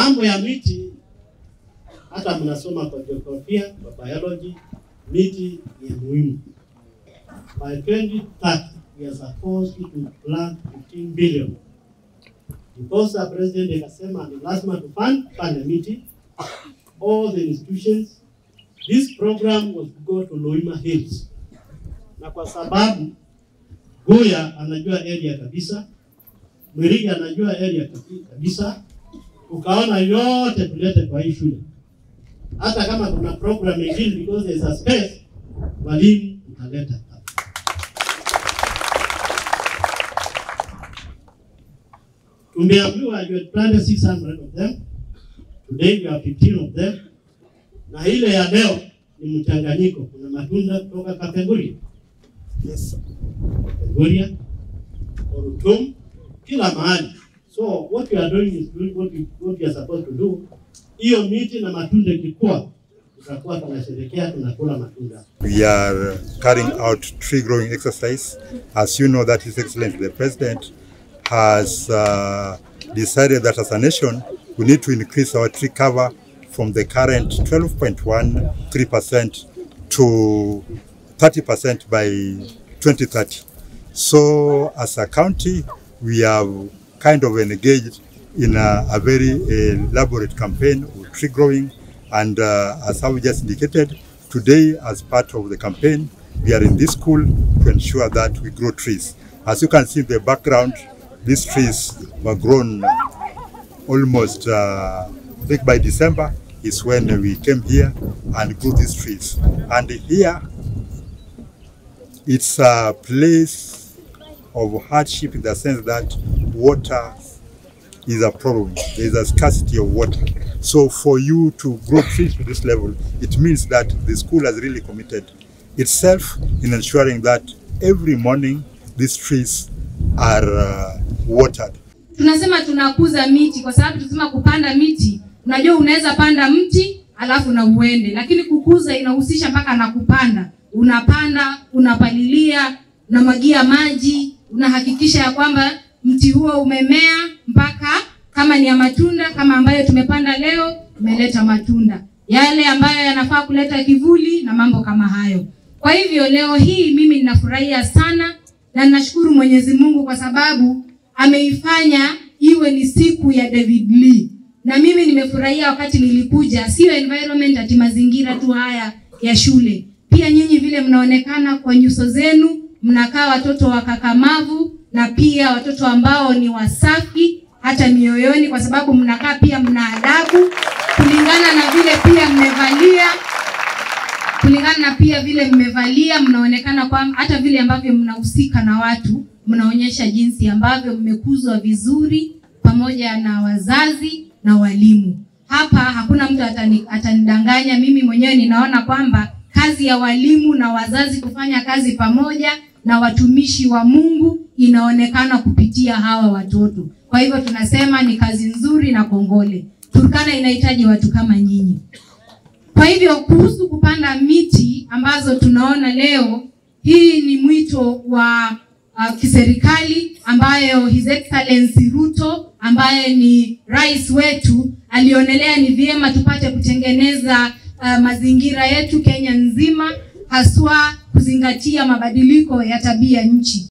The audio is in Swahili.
mambo ya miti, hata mnasoma kwa jiografia, kwa biology, miti ni ya muhimu. By 2030 we are supposed to plant 15 billion. Because the president akasema ni lazima tupande pande miti, all the institutions, this program was to go to Loima Hills, na kwa sababu Guya anajua area kabisa, Mwirigi anajua area kabi- kabisa, ukaona yote tulete kwa hii shule, hata kama kuna program nyingine because there is a space, walimu utaleta hapa. Tumeambiwa you had planted 600 of them. Today you have 15 of them. Na ile ya leo ni mchanganyiko, kuna matunda kutoka Kapenguria. Yes. Kapenguria, Orutum, kila mahali. So what you are doing is doing what you, what you are supposed to do. Hiyo miti na matunda ikikua, tutakuwa tunasherehekea tunakula matunda. We are carrying out tree growing exercise. As you know, that His Excellency the President has uh, decided that as a nation we need to increase our tree cover from the current 12.13% to 30% by 2030. So, as a county, we have kind of engaged in a, a very elaborate campaign of tree growing. And uh, as I just indicated, today, as part of the campaign, we are in this school to ensure that we grow trees. As you can see in the background, these trees were grown almost, uh, I think by December is when we came here and grew these trees. And here, it's a place of hardship in the sense that water is a problem. There is a scarcity of water. So for you to grow trees to this level, it means that the school has really committed itself in ensuring that every morning these trees are uh, watered. tunasema tunakuza miti kwa sababu tunasema kupanda miti unajua unaweza panda mti alafu na uende lakini kukuza inahusisha mpaka na kupanda unapanda unapalilia unamwagia maji unahakikisha ya kwamba mti huo umemea mpaka kama ni ya matunda kama ambayo tumepanda leo umeleta matunda yale ambayo yanafaa kuleta kivuli na mambo kama hayo kwa hivyo leo hii mimi ninafurahia sana na ninashukuru mwenyezi mungu kwa sababu ameifanya iwe ni siku ya David Lee. Na mimi nimefurahia wakati nilikuja, sio environment ati mazingira tu haya ya shule. Pia nyinyi vile mnaonekana kwa nyuso zenu, mnakaa watoto wakakamavu na pia watoto ambao ni wasafi hata mioyoni, kwa sababu mnakaa pia mna adabu kulingana na vile pia mmevalia kulingana na pia vile mmevalia, mnaonekana kwamba hata vile ambavyo mnahusika na watu, mnaonyesha jinsi ambavyo mmekuzwa vizuri pamoja na wazazi na walimu. Hapa hakuna mtu atani, atanidanganya. Mimi mwenyewe ninaona kwamba kazi ya walimu na wazazi kufanya kazi pamoja na watumishi wa Mungu inaonekana kupitia hawa watoto. Kwa hivyo tunasema ni kazi nzuri na kongole. Turkana inahitaji watu kama nyinyi. Kwa hivyo kuhusu kupanda miti ambazo tunaona leo, hii ni mwito wa uh, kiserikali ambayo His Excellency Ruto ambaye ni rais wetu alionelea ni vyema tupate kutengeneza uh, mazingira yetu Kenya nzima, haswa kuzingatia mabadiliko ya tabia nchi.